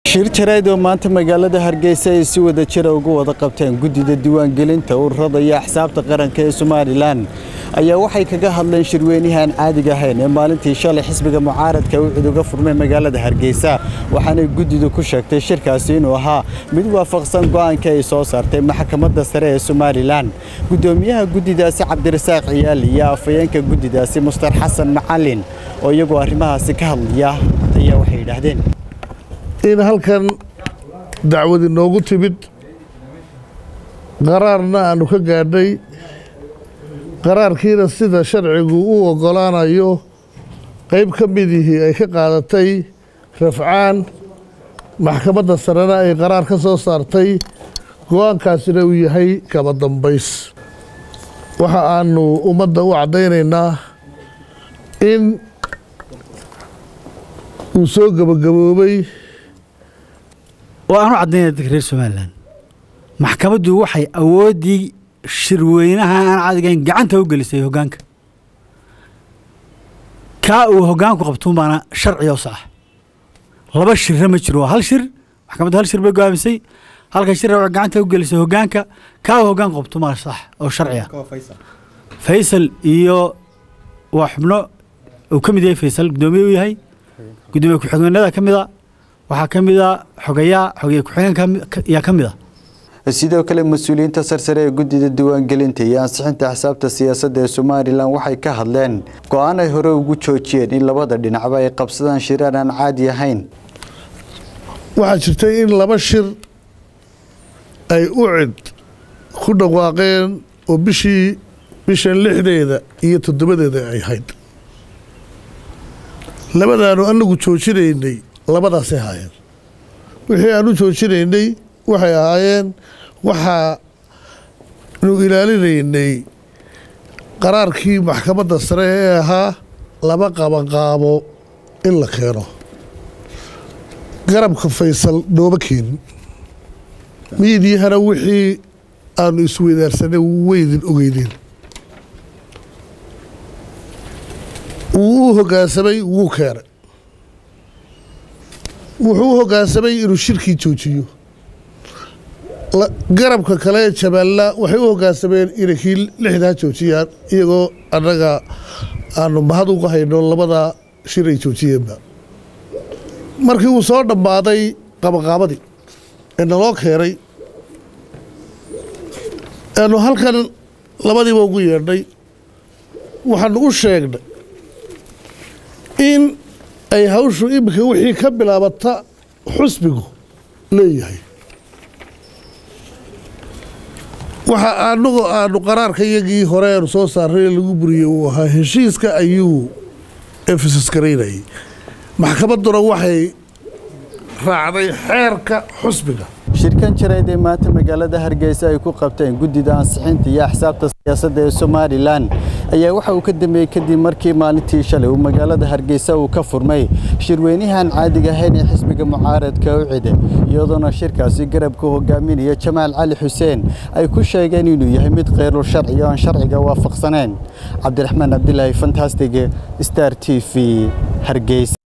shir jarayd oo maanta magaalada hargeysa ay si wada jira ugu wada qabteen guddida diiwaangelinta ururada iyo axsaabta qaranka ee somalilan ayaa waxay kaga hadleen shirweynahan caadiga ahayn ee maalintii shalay xisbiga mucaaradka ucid uga furmay magaalada hargeysa waxaanay guddidu ku sheegtay shirkaasi inuu ahaa mid waafaqsan go'aankii ay soo saartay maxkamadda sare ee somalilan guddoomiyaha guddidaasi cabdirasaaq ciyaali iyo afhayeenka guddidaasi mustar xasan macalin oo iyagoo arrimahaasi ka hadlaya ayaa waxay yidhaahdeen in halkan dacwadi noogu timid qaraarna aanu ka gaadhay qaraarkiina sida sharcigu u oggolaanayo qayb ka midihii ay ka qaadatay rafcaan maxkamadda sarena ay qaraar ka soo saartay go-aankaasina uu yahay kaba dambays waxa aanu ummadda u caddaynaynaa in uu soo gebagaboobay oo aanu caddaynaya dadka reer somalilan maxkamaddu waxay awooddii shirweynaha aan cadigayn gacanta u gelisay hoggaanka kaa uu hoggaanku qabtuun baana sharciga u sax laba shirra ma jiro hal shir maxkamaddu hal shir bay go'aamisay halka shirra waxay gacanta u gelisay hoggaanka kaa uu hoggaanku qabtuun baana sax oo sharciga faysal iyo waa xubno uu ka mid yahay faysal guddoomiye u yahay guddoomiye ku-xigeenada ka mid a waxaa ka mid a xogayaa xogeye ku-xigeenka yaa ka mid a sidoo kale mas-uuliyiinta sarsare ee guddida diiwaangelinta iyo ansixinta axsaabta siyaasadda ee somalilan waxay ka hadleen go-aan ay hore ugu joojiyeen in labada dhinacba ay qabsadaan shiraan aan caadi ahayn waxaa jirtay in laba shir ay u cid ku dhawaaqeen oo bishii bishan lixdeeda iyo toddobadeeda ay ahayd labadaanu anagu joojinaynay labadaasay ahaayeen wixii aan u joojinaynay waxay ahaayeen waxaanu ilaalinaynay qaraarkii maxkamadda sare ee ahaa laba qabanqaabo in la keeno garabka faysal nooma keenin miidyahana wixii aanu isweydaarsanay weydin ogeydeen wuu u hoggaansamay wuu keenay wuxuu u hoggaansamay inuu shirkii joojiyo garabka kale ee jabaalla waxay u hoggaansameen inay kii lixdaa joojiyaan iyagoo annaga aanu mahad uga hayno labada shir ay joojiyeenba markii uu soo dhammaaday qabaqaabadii ee naloo keenay aanu halkan labadiiba ugu yeedhnay waxaanu u sheegnay in ay hawshu iminka wixii ka bilaabata xusbigu leeyahay waxa anagu aanu qaraarka iyagii hore aanu soo saarray lagu buriyey uu ahaa heshiiska ayuu efesus garaynayay maxkamadduna waxay raacday xeerka xusbiga shirkan jarayd ee maanta magaalada hargeysa ay ku qabteen guddida ansixinta iyo axsaabta siyaasadda ee somalilan ayaa waxa uu ka dambeeyey kadib markii maalintii shalay uu magaalada hargeysa uu ka furmay shirweynahan caadiga ahayn ee xisbiga mucaaradka u cide iyadoona shirkaasi garabka hogaaminaya jamaal cali xuseen ay ku sheegeen inuu yahay mid khayrul sharci oo aan sharciga waafaqsaneen cabdiraxmaan cabdilaahi fantastig star t v hargeysa